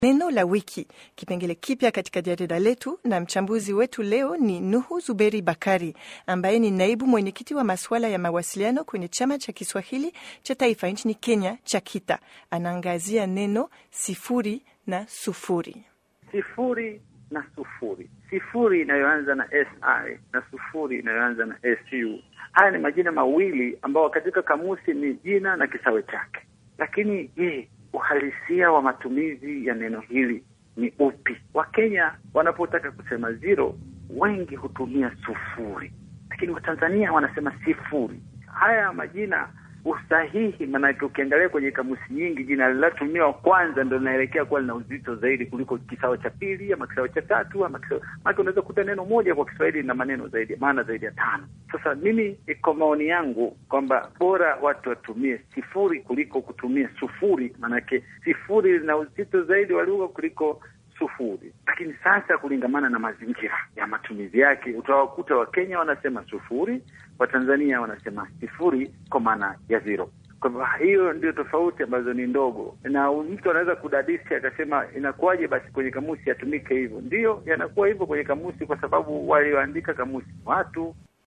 Neno la wiki, kipengele kipya katika jarida letu, na mchambuzi wetu leo ni Nuhu Zuberi Bakari ambaye ni naibu mwenyekiti wa masuala ya mawasiliano kwenye chama cha Kiswahili cha taifa nchini Kenya cha KITA. Anaangazia neno sifuri na sufuri. Sifuri na sufuri, sifuri inayoanza na si na sufuri inayoanza na su. Haya ni majina mawili ambayo katika kamusi ni jina na kisawe chake, lakini je, uhalisia wa matumizi ya neno hili ni upi? Wakenya wanapotaka kusema zero, wengi hutumia sufuri, lakini Watanzania wanasema sifuri. Haya majina usahihi, maanake ukiangalia kwenye kamusi nyingi jina linalotumiwa kwanza ndo linaelekea kuwa lina uzito zaidi kuliko kisawa cha pili ama kisawa cha tatu ama kisawa... maanake unaweza kukuta neno moja kwa Kiswahili na maneno zaidi maana zaidi ya tano. Sasa mimi kwa maoni yangu kwamba bora watu watumie sifuri kuliko kutumia sufuri, maanake sifuri lina uzito zaidi wa lugha kuliko sufuri. Lakini sasa kulingamana na mazingira ya matumizi yake, utawakuta Wakenya wanasema sufuri, Watanzania wanasema sifuri kwa maana ya zero. Kwa hivyo hiyo ndio tofauti ambazo ni ndogo, na mtu anaweza kudadisi akasema inakuwaje basi kwenye kamusi yatumike hivyo? Ndiyo, yanakuwa hivyo kwenye kamusi kwa sababu walioandika kamusi watu